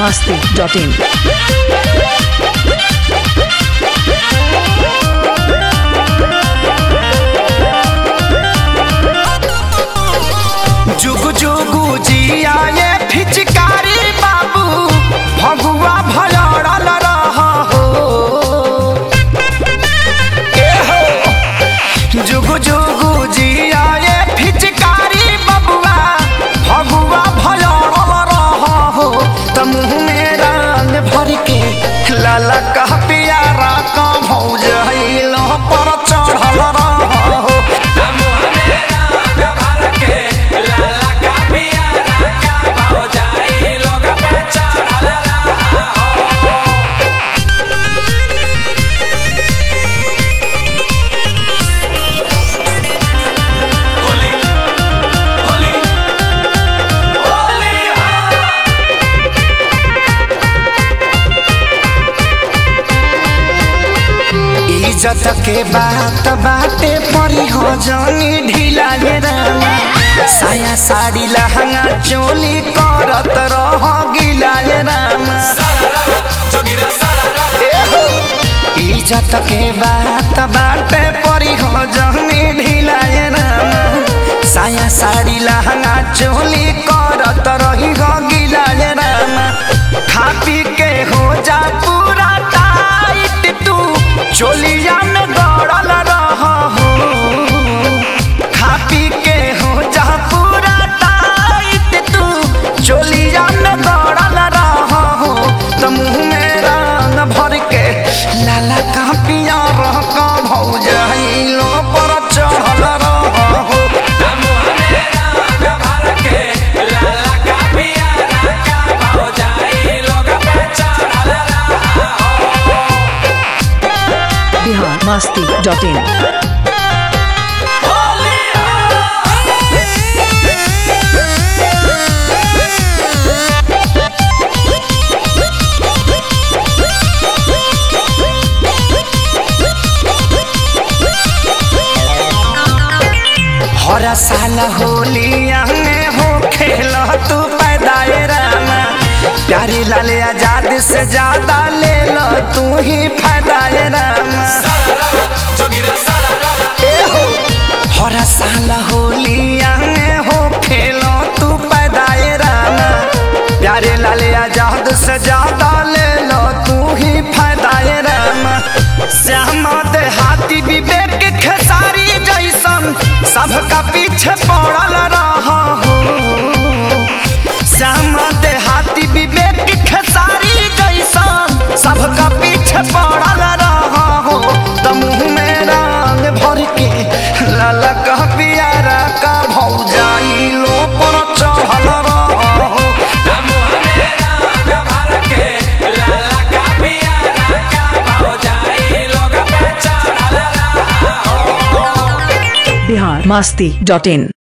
masti.in. जुगु जुगु जिया ये फिचकारी बाबू भगुआ भलड़ल रह हो ए हो जुगु जुगु जिया ये फिचकारी बबुआ भगुआ भलड़ल रह हो त मुँह में रंग भर के लाला कह पियारा का भौज हिलो पर चढ़ल रह हो इज्जत के बात बाटे परी हो जानी ढीला ये रामा साया साड़ी लहंगा चोली करत रह गिला ये रामा ए हो। इज्जत के बात बाटे परी हो जानी ढीला ये रामा साया साड़ी लहंगा चोली करत रही हो गिला ये रामा खा पी के हो जा पूरा टाइट तू चोलिया में गड़ल रह हो खा पी के हो जा पूरा टाइट तू चोलिया में गड़ल रह हो तो मुँह में रंग भर के लाला का पिया रह का भौजाइलो पर चढ़ल रह हो Bihar masti.in. हर साल होलिया में हो खेल तू पैदाए रामा प्यारी लाल आजाद से ज्यादा ले लो तू ही फायदाए रामा ए हो, हर साल होलिया में हो खेल तू पैदाए रामा प्यारे लाल आजाद से ज्यादा ले लो तू ही फायदाए रामा श्यामा देहाती विवेक खेसारी जैसन सबका पीछे पड़ल रह हो श्यामा देहाती विवेक खेसारी जैसन सबका पीछे पड़ल रह हो त मुँह में रंग भर के लाला कह पियारा का भौजाई लो पर चढ़ल रह हो Bihar masti.in.